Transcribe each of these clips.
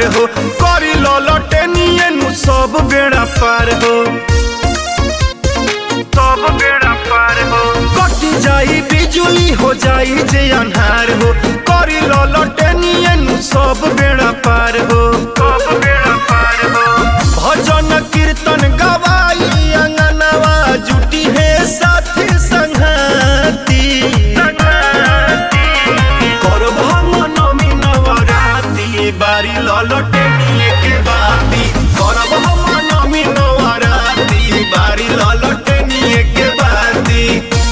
अन्हार हो करी ललटे निये नु सब बेड़ा पार हो सब बेड़ा पार हो कट जाई बिजुली हो जाई जे अन्हार हो करी ललटे निये नु सब बेड़ा पार हो सब बेड़ा पार हो भजन कीर्तन गवाई अंगनवा जुटी है साथी संघाती करब हम नमी नवराती बारी ललटे निये के बाती करब हम नमी नवराती बारी ललटे निये के बाती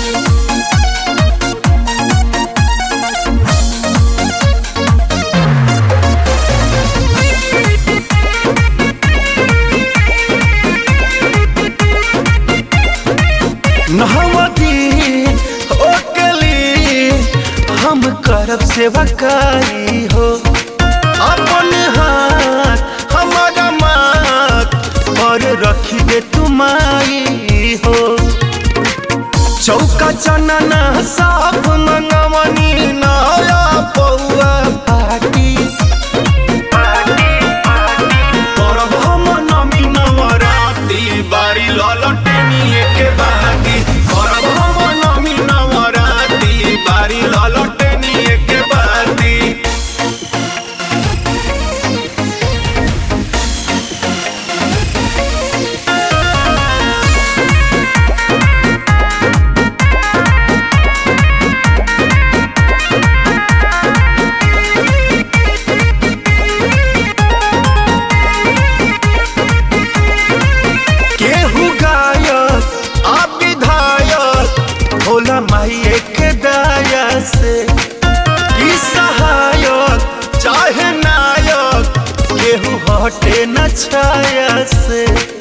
नहवती ओकली हम करब सेवकाई हो अपन हाथ हमारा माथ पर रखी दे तुम्हारी हो चौका चनना साफ मंगवनी नया पौआ पाटी करब हम नमी नवराती बारी ललटे निये के बाती करब हम नमी नवराती बारी ललटे निये के बाती केहू गायक आ विधायक भोला माई एक दाया से ई सहायक चाहे नायक केहू हटे न छाया से